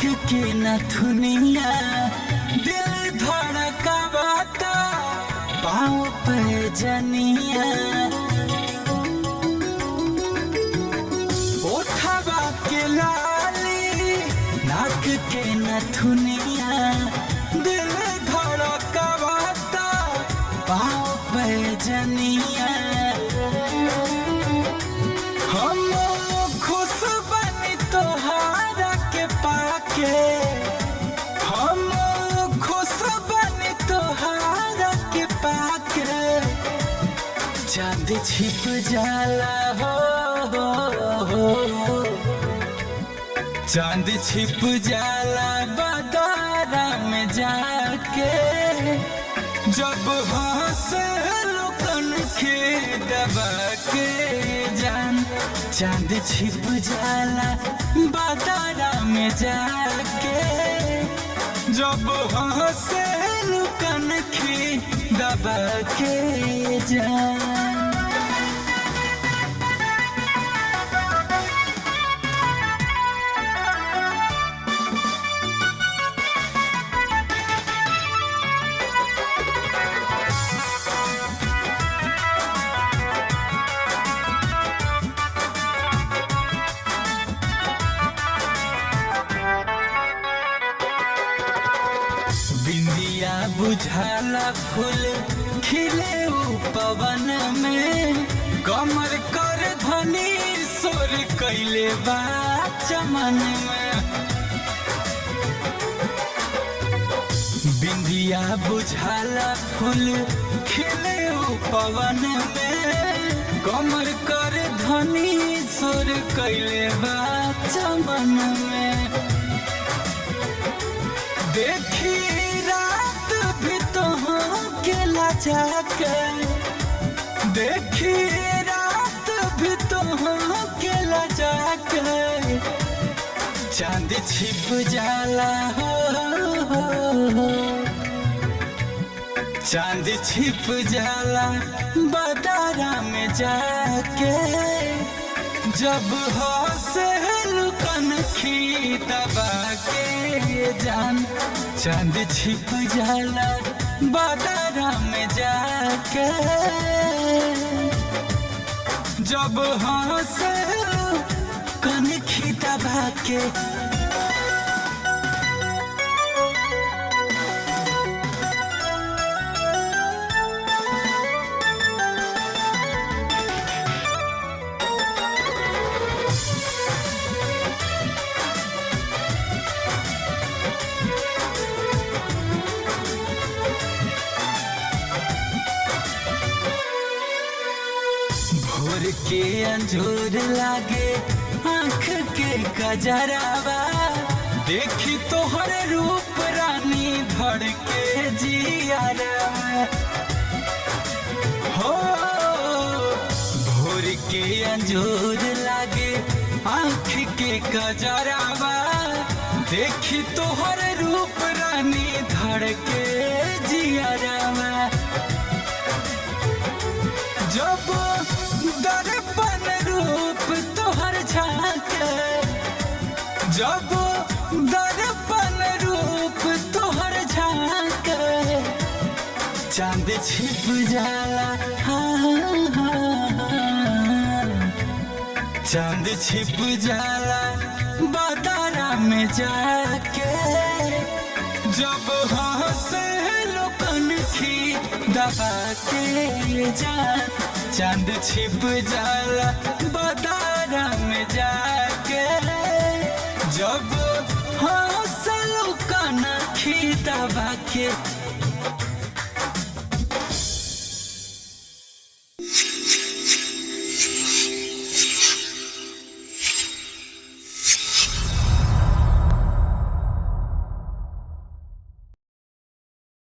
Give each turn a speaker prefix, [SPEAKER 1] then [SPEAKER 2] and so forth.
[SPEAKER 1] के नथुनिया दिल धड़कावाता पाँव पे जनिया ओठवा के लाली नाक के नथुनिया दिल धड़कावाता पाँव पे जनिया हम खुश बनी तोहारा के पाके हम खुश बनी तोहारा के पाके चांद छिप जाला हो, हो, हो। चांद छिप जाला बदारा में जाके जब हंस लुकन के दबा के जान चांद छिप जाला बदारा में जाके जब हंस लुकन के दबा के जान बिंदिया बुझाला फूल खिले उ पवन में कमर कर धनी सोर कैले बा चमन में बिंदिया बुझाला फूल खिले उ पवन में कमर कर धनी सोर कैले बा चमन में देखी रात भी तो के लजा के देखी रात भी तो के लजा के चांद छिप जाला हो, हो, हो। चांद छिप जाला बदारा में जाके जब हंसे लुकन खी दबा के जान चांद छिप जाला बादारा में जाके जब हंसे कन खी दबा के भोर के अंजोर लागे आंख के कजरावा देखी तोहर रूप रानी धड़ के जियारा हो भोर के अंजोर लागे आंख के कजरावा देखी तोहर रूप रानी धड़ के जियारा जब दर्पण रूप तोहर झांके जब दर्पण रूप तोहर झांके चांद छिप जाला हाँ, हाँ, हाँ। चांद छिप जाला बादारा में जाके जब हंसे लोकन की दबा के जान चांद छिप जाला बदारा में जाके जब हंस लोकन की दबा के